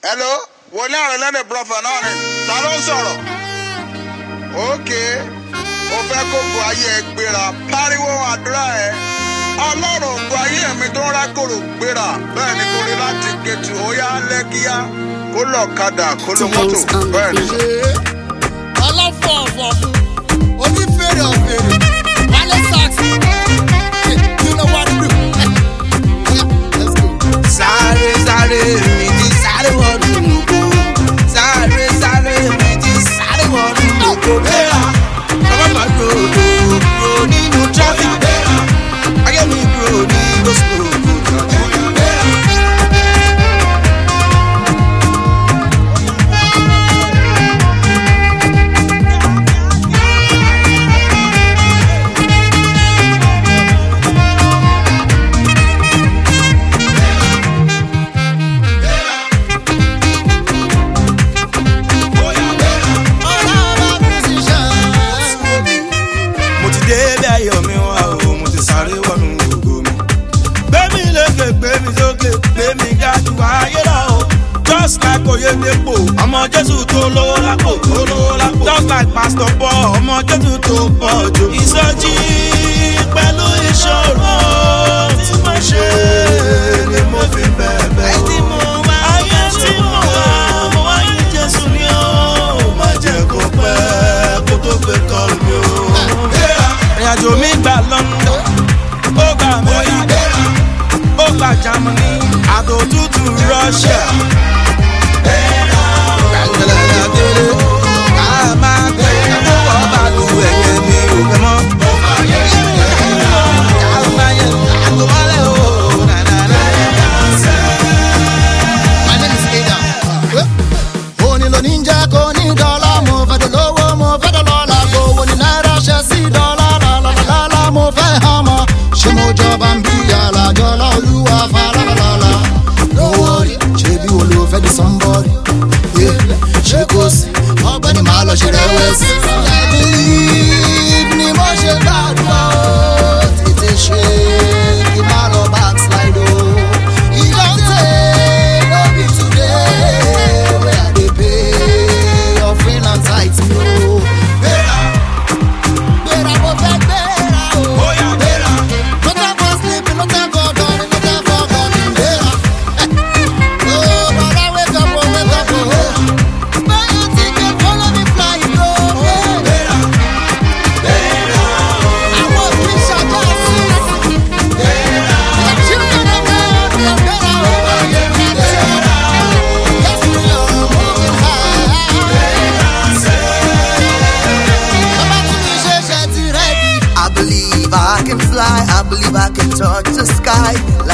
hello wòlíì àrùn lẹ́nu brọ́fà náà ni ta ló ń sọ̀rọ̀ ókè o fẹ́ kó bu ayé ẹ gbéra pariwo àdúrà ẹ ọlọ́run bu ayé mi tó ń rákòrò gbéra bẹ́ẹ̀ ni kò rí láti gẹ̀tù ó yá lẹ́kíyá kó lọ kadà kó lọ mọ́tò bẹ́ẹ̀ ni. ṣe ọlọ́fọ̀ ọ̀fọ̀ fún onífèrè ọ̀fèrè wálé sax you know what to do. Let's go. sáré sáré mi ti sáré wọnú ògo sáré sáré mi ti sáré wọnú ògo bẹ́ẹ̀ra bàbá máa gbòòrò kúrò nínú traffic bẹ́ẹ̀ra ayé mi kúrò ní gospel kò jọjọ bẹ́ẹ̀ra. Ọlọ́run musicians. mo ti dé bí ayọ̀ mi wá o mo ti sáré wọnú ògo mi. gbé mi lékè gbé mi sókè gbé mi ga jù ayé lọ o. just like oyedepo ọmọ jésù tó lówó lápò tó lówó lápò. just like pastor paul ọmọ jésù tó pọ̀ jù. ìsọjí pẹ̀lú ìṣòro tí mo ṣe ni mo fi bẹ̀bẹ̀ o. ayé tí mo wá mo wá yí jésù ni ó. má jẹ́ kó pẹ́ kó tó gbé kọ́ọ̀lù mi o. ìrìnàjò mi gbà london ó gbà amẹ́ríkà ó gbà germany àtò tútù russia. Gbàngbẹ̀lẹ̀ àgbèrè, ká máa gbé owó bàlù ẹ̀yẹ mi ò fẹ́ mọ́. Ká máa yẹ àtòwálẹ̀ o, nànànà. My name is Ada. Òní ló ní jẹ́ kó ní dọ́là, mo fẹ́ dọ̀ lówó, mo fẹ́ dọ̀ lọ́la, gbowó ní náírà ṣe sí dọ́là, lálálálá, mo fẹ́ hàmọ́. Ṣé mo jọba ń bí àlàjọ lọ́lúwa falálálá? No worry, ṣé bí wo ló fẹ́ di somebody? Yeah, Ṣé kò sí? Ọgbẹ́ni máa lọ ṣe rẹ̀wẹ̀sì. I believe ni mo ṣe gbàdúrà o, tètè ṣe kí n má lọ backslide o. Ìdọ́tẹ̀ no be today wey I dey pay offering and tithe mi o. Gbéra gbéra mo fẹ́ gbéra o. Bóyá gbéra. No time for sleeping, no time for dawning, no time for calling. Gbéra. Oh, brother, wake up, oh, wake up, oh. Buy your ticket, follow me fly, bro. Gbéra, gbéra, Àwọn òfìṣà já sí. The children of God, we are better, oh. Yes, we are moving high. Bàbá tún mi ṣe ṣe ti rẹ́dí. I believe I can fly, I believe I can touch the sky.